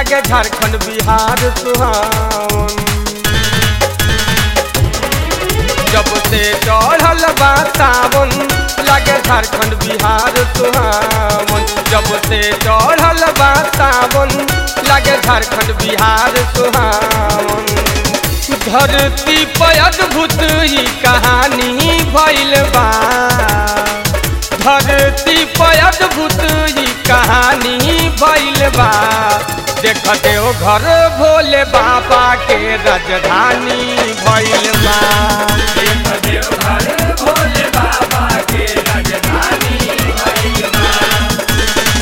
लागे झारखंड बिहार सुहावन जब से चढ़ल बा सावन लागे झारखंड बिहार सुहावन जब से चढ़ल बा सावन लागे झारखंड बिहार सुहावन धरती पर अद्भुत ही कहानी भइल बा धरती पर अद्भुत ही कहानी भइल बा देख देव घर भोले बाबा के राजधानी भइल बा देवघर भोले बाबा के राजधानी भइल बा।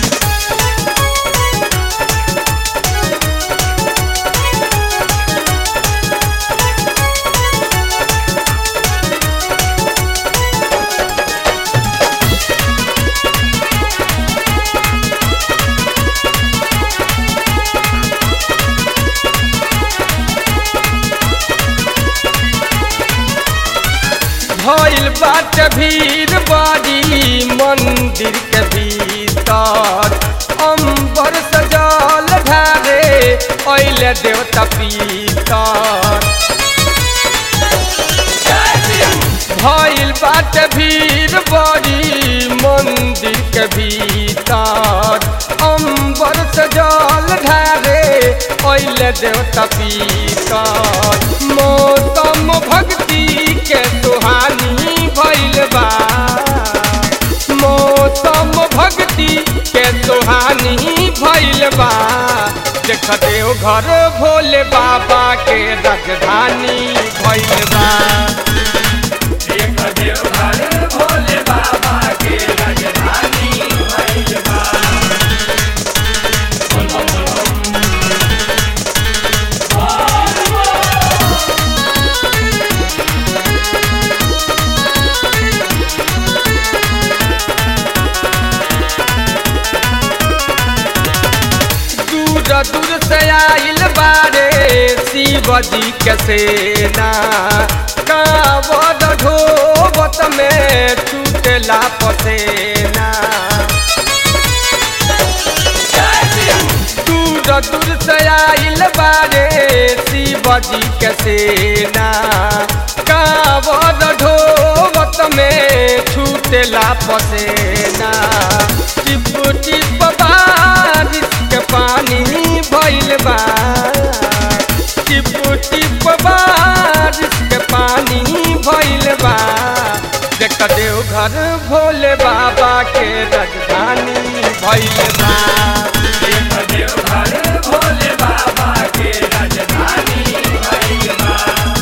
भइल बाट भीड़ बड़ी मंदिर के भीतर अंबर सजल ढारे अइले देवता पीतर भइल बाट भीड़ बड़ी मंदिर के भीतर अंबर सजल ढारे अइले देवता पीतर मौसम भक्ति के सुहानी भइल बा मौसम भक्ति के सुहानी भइल बा देख देव घर भोले बाबा के राजधानी भइल बा देख देवघर भोले बाबा के राजधानी भइल बा। बोल बम बोल बम। दूर दूर से आइल बारे शिव जी के सेना कावद ढोबत में छूटला पसेना दूर दूर से आइल बारे शिव जी के सेना कावद ढोबत में छूटला पसेना टिप टिप बारिश के पानी भइल बा टिप टिप बारिश के पानी भइल बा देख देव घर भोले बाबा के राजधानी भइल बा देख देवघर भोले बाबा के राजधानी भइल बा।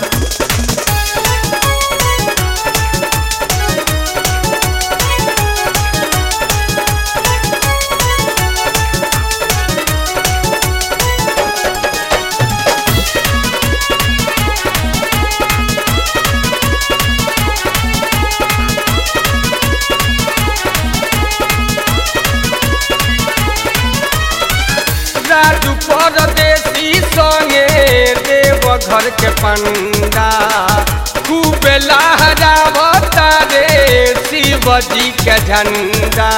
राजू परदेसी संगे देव घर के पंडा खूब लहरावता रे शिव जी के झंडा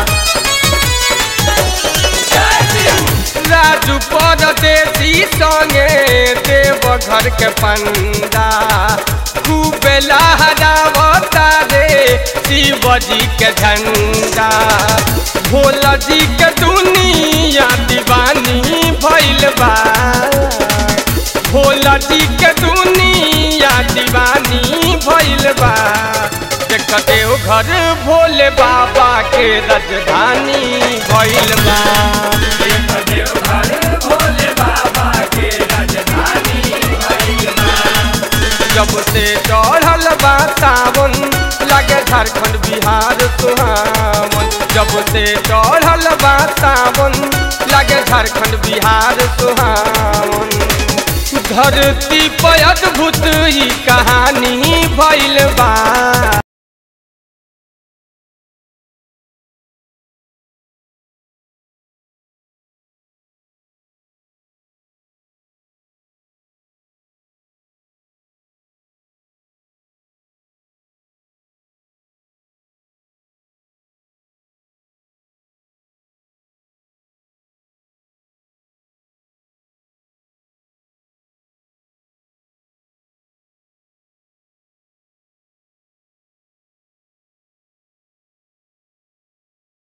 राजू परदेसी संगे देव घर के पंडा खूब लहरावता रे शिव जी के झंडा भोला जी के दुनिया दीवानी भइल बा भोला जी के दुनिया दीवानी भइल बा देख देव घर भोले बाबा के राजधानी भइल बा देख देवघर भोले बाबा के राजधानी भइल बा। जब से चढ़ल बा सावन लागे झारखंड बिहार सुहावन जब से चढ़ल बा सावन लागे झारखंड बिहार सुहावन धरती पर अद्भुत ही कहानी भइल बा